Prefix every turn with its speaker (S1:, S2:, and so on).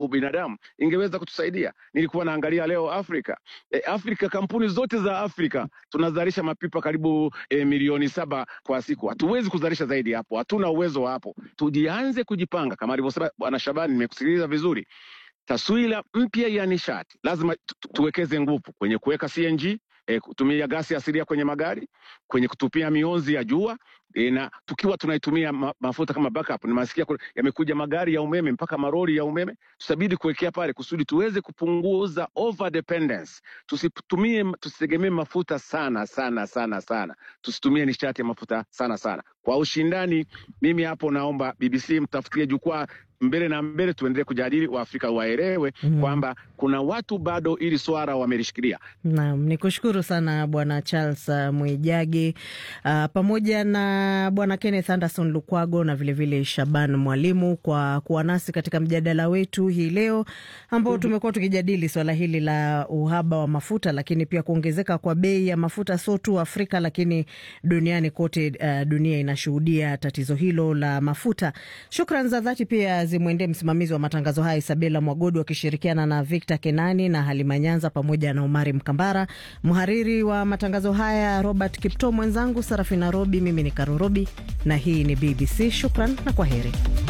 S1: ubinadamu ingeweza kutusaidia. Nilikuwa naangalia leo Afrika e, Afrika kampuni zote za Afrika tunazalisha mapipa karibu e, milioni saba kwa siku. Hatuwezi kuzalisha zaidi hapo, hatuna uwezo wa hapo. Tujianze kujipanga kama alivyosema Bwana Shabani, nimekusikiliza vizuri. Taswira mpya ya nishati lazima tu- tu- tuwekeze nguvu kwenye kuweka CNG e, kutumia gasi asilia kwenye magari, kwenye kutupia mionzi ya jua e, na tukiwa tunaitumia ma, mafuta kama backup. Nimasikia kuna- yamekuja magari ya umeme mpaka maroli ya umeme, tutabidi kuwekea pale kusudi tuweze kupunguza over dependence. Tusitumie, tusitegemee mafuta sana sana sana sana, tusitumie nishati ya mafuta sana sana kwa ushindani. Mimi hapo naomba BBC mtafutie jukwaa mbele na mbele, tuendelee kujadili, Waafrika waelewe
S2: Mm.
S1: kwamba kuna watu bado ili swala wamelishikilia.
S2: Naam, ni kushukuru sana Bwana Charles uh, Mwijage uh, pamoja na Bwana Kenneth Anderson Lukwago na vilevile vile Shaban Mwalimu kwa kuwa nasi katika mjadala wetu hii leo ambao tumekuwa tukijadili swala hili la uhaba wa mafuta, lakini pia kuongezeka kwa bei ya mafuta sio tu Afrika, lakini duniani kote. Uh, dunia inashuhudia tatizo hilo la mafuta. Shukran za dhati pia zimwendee msimamizi wa matangazo haya Isabela Mwagodi wakishirikiana na Victor Kenani na Halima Nyanza pamoja na Umari Mkambara, mhariri wa matangazo haya Robert Kipto, mwenzangu Sarafina Robi, mimi ni Karorobi na hii ni BBC. Shukran na kwa heri.